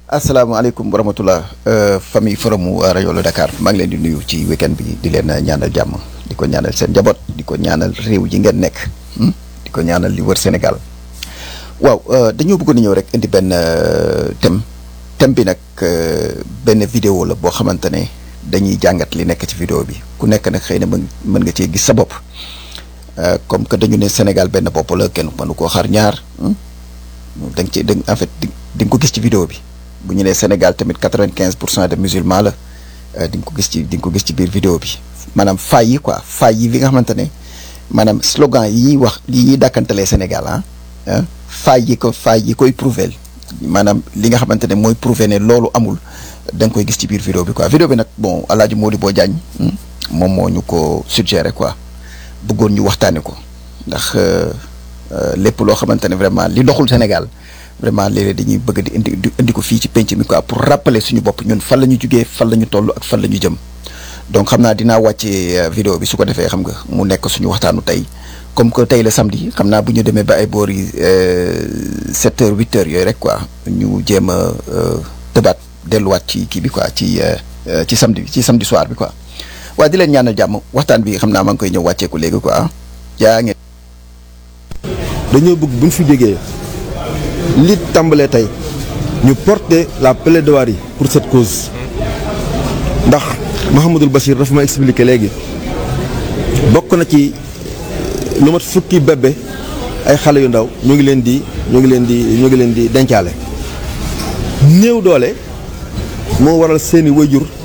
asalaamaaleykum wa rahmatulah famille forum rajo la Dakar maa ngi leen di nuyu ci weekend bi di leen ñaanal jàmm di ko ñaanal seen njaboot di ko ñaanal réew ji ngeen nekk di ko ñaanal li wër Sénégal waaw dañoo bëggoon a ñëw rek indi benn thème thème bi nag benn vidéo la boo xamante ne dañuy jàngat li nekk ci vidéo bi ku nekk nag xëy na mën mën nga cee gis sa bopp comme que dañu ne Sénégal benn bopp la kenn mënu koo xar ñaar da nga ci da en fait di nga ko gis ci vidéo bi. bu ñu nee Sénégal tamit quatre-vingt-quinze pour cent de musulmans la di nga ko gis ci di nga ko gis ci biir vidéo bi maanaam faay yi quoi faay yi bi nga xamante ne maanaam slogan yi ñuy wax yi ñuy dàkkantalee Sénégal ah faay yi ko faay yi koy prouver maanaam li nga xamante ne mooy prouver ne loolu amul da nga koy gis ci biir vidéo bi quoi vidéo bi nag bon El Hadj Modibo Diagne moom moo ñu ko suggéré quoi bëggoon ñu waxtaanee ko ndax lépp loo xamante ne vraiment li doxul Sénégal. vraiment léeg-léeg dañuy bëgg di indi di indi ko fii ci penc mi quoi pour rappeler suñu bopp ñun fan la ñu jugee fan la ñu toll ak fan la ñu jëm donc xam naa dinaa wàccee vidéo bi su ko defee xam nga mu nekk suñu waxtaanu tey comme que tey la samedi xam naa bu ñu demee ba ay boor yi sept heures huit heures yooyu rek quoi ñu jéem a tëbaat delluwaat ci kii bi quoi ci ci samedi ci samedi soir bi quoi waaye di leen ñaanal jàmm waxtaan bi xam naa maa ngi koy ñëw wàcceeku léegi quoi yaa ngeen. dañoo bëgg bu ñu fi jógee. li tàmbalee tey ñu porter la plaidoirie pour cette cause ndax Mouhamadul Bachir dafa ma expliquer léegi bokk na ci lu mat fukki bébé ay xale yu ndaw ñu ngi leen di ñu ngi leen di ñu ngi leen di dencaale néew doole moo waral seeni wayjur